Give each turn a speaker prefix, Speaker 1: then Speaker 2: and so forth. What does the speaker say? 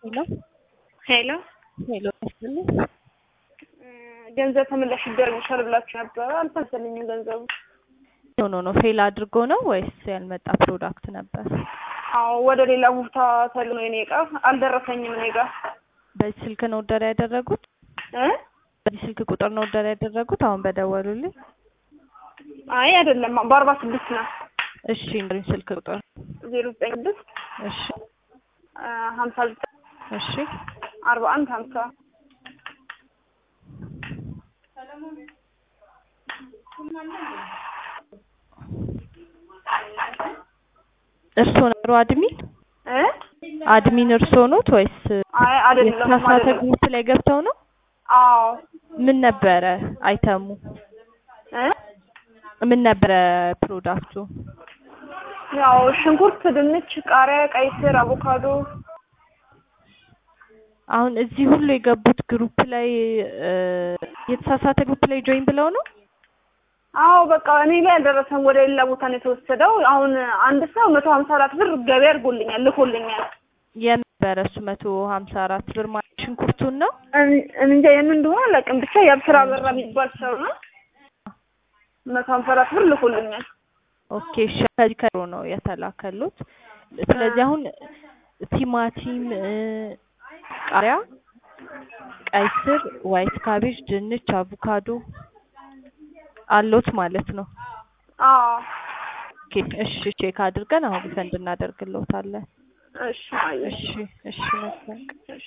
Speaker 1: ሄሎ
Speaker 2: ሄሎ
Speaker 1: ሄሎ ያስብልኝ
Speaker 2: ገንዘብ ተመላሽ ይደረግልሻል ብላችሁ ነበረ። አልመሰለኝም ገንዘቡ።
Speaker 1: ሆኖ ነው ፌል አድርጎ ነው ወይስ ያልመጣ ፕሮዳክት ነበር?
Speaker 2: አዎ ወደ ሌላ ቦታ ተልኖ የኔ እቃ አልደረሰኝም እኔ ጋር
Speaker 1: በዚህ ስልክ ነው ኦርደር ያደረጉት?
Speaker 2: እ
Speaker 1: በዚህ ስልክ ቁጥር ነው ኦርደር ያደረጉት? አሁን በደወሉልኝ።
Speaker 2: አይ አይደለም በአርባ ስድስት ነው
Speaker 1: እሺ እንግዲህ ስልክ ቁጥር
Speaker 2: ዜሮ ዘጠኝ ስድስት
Speaker 1: እሺ
Speaker 2: ሀምሳ ዘጠኝ
Speaker 1: እሺ
Speaker 2: አርባ አንድ ሀምሳ
Speaker 1: እርስዎ ነበሩ አድሚን?
Speaker 2: እ
Speaker 1: አድሚን እርስዎ ኖት ወይስ
Speaker 2: አይ አይደለም
Speaker 1: የተሳሳተ
Speaker 2: አይደለም።
Speaker 1: ግሩፕ ላይ ገብተው ነው?
Speaker 2: አዎ
Speaker 1: ምን ነበረ አይተሙ?
Speaker 2: እ
Speaker 1: ምን ነበረ ፕሮዳክቱ?
Speaker 2: ያው ሽንኩርት፣ ድንች፣ ቃሪያ፣ ቀይ ስር፣ አቮካዶ
Speaker 1: አሁን እዚህ ሁሉ የገቡት ግሩፕ ላይ እ የተሳሳተ ግሩፕ ላይ ጆይን ብለው ነው?
Speaker 2: አዎ በቃ እኔ ላይ አልደረሰም። ወደ ሌላ ቦታ ነው የተወሰደው። አሁን አንድ ሰው መቶ ሀምሳ አራት ብር ገቢ አድርጎልኛል ልኮልኛል።
Speaker 1: የነበረ እሱ መቶ ሀምሳ አራት ብር ማለት ሽንኩርቱን ነው?
Speaker 2: እን- እንጃ የምን እንደሆነ አላውቅም። ብቻ የአብስራ በራ የሚባል ሰው ነው መቶ ሀምሳ አራት ብር ልኮልኛል።
Speaker 1: ኦኬ እሺ ከዚህ ከሮ ነው የተላከሉት። ስለዚህ አሁን ቲማቲም እ ቃሪያ፣ ቀይ ስር፣ ዋይት ካቤጅ፣ ድንች፣ አቮካዶ አሎት ማለት ነው።
Speaker 2: አዎ
Speaker 1: ኦኬ እሺ ቼክ አድርገን አሁን ፈንድ እናደርግልዎታለን።
Speaker 2: እሺ አየሽ
Speaker 1: እሺ እሺ መልካም ቀን።